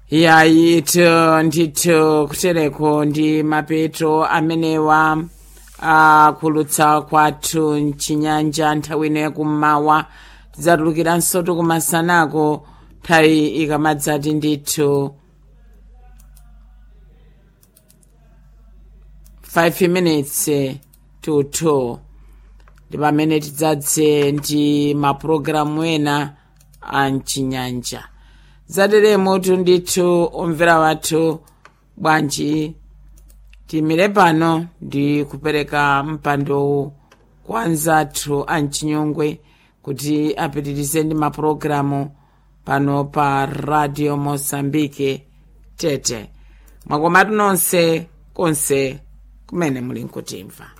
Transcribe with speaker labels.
Speaker 1: yayitu ndithu kutereko ndi mapeto amenewa akulutsa kwathu mchinyanja nthawi ino yakummawa tidzatulukiranso tikumasanako nthawi ikamadzati ndithu 5 minutes to 2 ndi pamene tidzadze ndi mapulogalamu ena a mchinyanja zateremotu ndithu omvera wathu bwanji timire pano ndi kupereka mpandowu kwa anzathu a mchinyongwe kuti apitirize ndi mapulogalamu pano pa radio mosambike tete mwakomatu nonse konse kumene muli nkutimva